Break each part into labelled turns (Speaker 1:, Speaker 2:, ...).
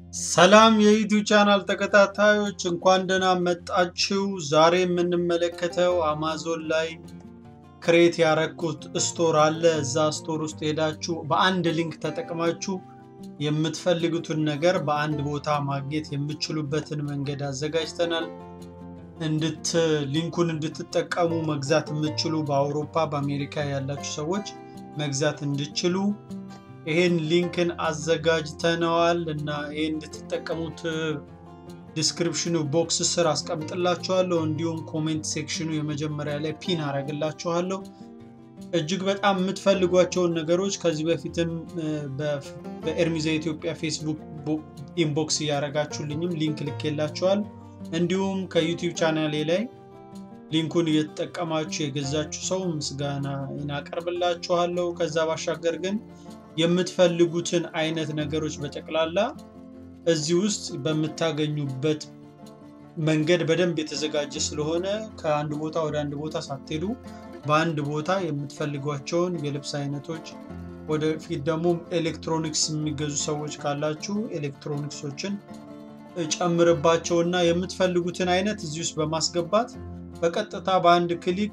Speaker 1: ሰላም የዩቲዩብ ቻናል ተከታታዮች እንኳን ደህና መጣችሁ። ዛሬ የምንመለከተው አማዞን ላይ ክሬት ያረኩት ስቶር አለ። እዛ ስቶር ውስጥ ሄዳችሁ በአንድ ሊንክ ተጠቅማችሁ የምትፈልጉትን ነገር በአንድ ቦታ ማግኘት የምትችሉበትን መንገድ አዘጋጅተናል። እንድት ሊንኩን እንድትጠቀሙ መግዛት የምትችሉ በአውሮፓ በአሜሪካ ያላችሁ ሰዎች መግዛት እንድችሉ ይሄን ሊንክን አዘጋጅተነዋል እና ይሄን እንድትጠቀሙት ዲስክሪፕሽኑ ቦክስ ስር አስቀምጥላችኋለሁ። እንዲሁም ኮሜንት ሴክሽኑ የመጀመሪያ ላይ ፒን አረግላችኋለሁ። እጅግ በጣም የምትፈልጓቸውን ነገሮች ከዚህ በፊትም በኤርሚዛ ኢትዮጵያ ፌስቡክ ኢንቦክስ እያደረጋችሁልኝም ሊንክ ልኬላችኋል። እንዲሁም ከዩቲዩብ ቻናሌ ላይ ሊንኩን እየተጠቀማችሁ የገዛችሁ ሰው ምስጋና እናቀርብላችኋለሁ። ከዛ ባሻገር ግን የምትፈልጉትን አይነት ነገሮች በጠቅላላ እዚህ ውስጥ በምታገኙበት መንገድ በደንብ የተዘጋጀ ስለሆነ ከአንድ ቦታ ወደ አንድ ቦታ ሳትሄዱ በአንድ ቦታ የምትፈልጓቸውን የልብስ አይነቶች ወደፊት ደግሞ ኤሌክትሮኒክስ የሚገዙ ሰዎች ካላችሁ ኤሌክትሮኒክሶችን ጨምርባቸውና የምትፈልጉትን አይነት እዚህ ውስጥ በማስገባት በቀጥታ በአንድ ክሊክ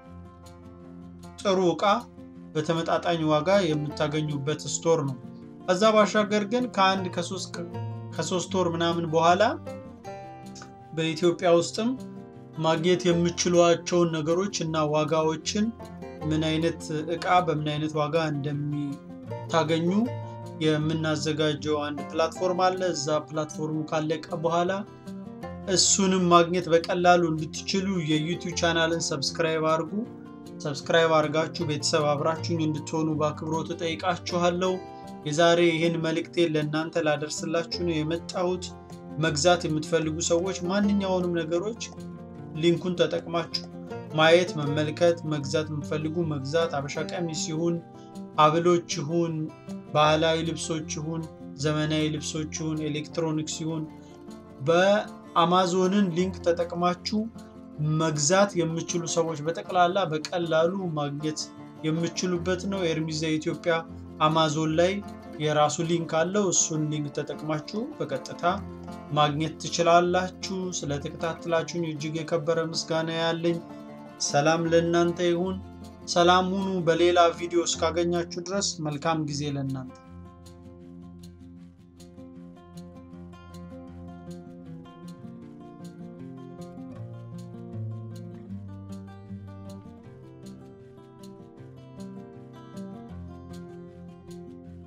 Speaker 1: ጥሩ እቃ በተመጣጣኝ ዋጋ የምታገኙበት ስቶር ነው። ከዛ ባሻገር ግን ከአንድ ከሶስት ወር ምናምን በኋላ በኢትዮጵያ ውስጥም ማግኘት የምችሏቸውን ነገሮች እና ዋጋዎችን ምን አይነት እቃ በምን አይነት ዋጋ እንደሚታገኙ የምናዘጋጀው አንድ ፕላትፎርም አለ። እዛ ፕላትፎርሙ ካለቀ በኋላ እሱንም ማግኘት በቀላሉ እንድትችሉ የዩቲዩብ ቻናልን ሰብስክራይብ አድርጉ። ሰብስክራይብ አድርጋችሁ ቤተሰብ አብራችሁኝ እንድትሆኑ በአክብሮት እጠይቃችኋለሁ። የዛሬ ይህን መልእክቴን ለእናንተ ላደርስላችሁ ነው የመጣሁት። መግዛት የምትፈልጉ ሰዎች ማንኛውንም ነገሮች ሊንኩን ተጠቅማችሁ ማየት፣ መመልከት፣ መግዛት የምትፈልጉ መግዛት፣ አበሻ ቀሚስ ይሁን፣ ሀብሎች ይሁን፣ ባህላዊ ልብሶች ይሁን፣ ዘመናዊ ልብሶች ይሁን፣ ኤሌክትሮኒክስ ይሁን በአማዞንን ሊንክ ተጠቅማችሁ መግዛት የምችሉ ሰዎች በጠቅላላ በቀላሉ ማግኘት የምችሉበት ነው። ኤርሚዛ ኢትዮጵያ አማዞን ላይ የራሱ ሊንክ አለው። እሱን ሊንክ ተጠቅማችሁ በቀጥታ ማግኘት ትችላላችሁ። ስለተከታተላችሁኝ እጅግ የከበረ ምስጋና ያለኝ። ሰላም ለእናንተ ይሁን። ሰላም ሁኑ። በሌላ ቪዲዮ እስካገኛችሁ ድረስ መልካም ጊዜ ለእናንተ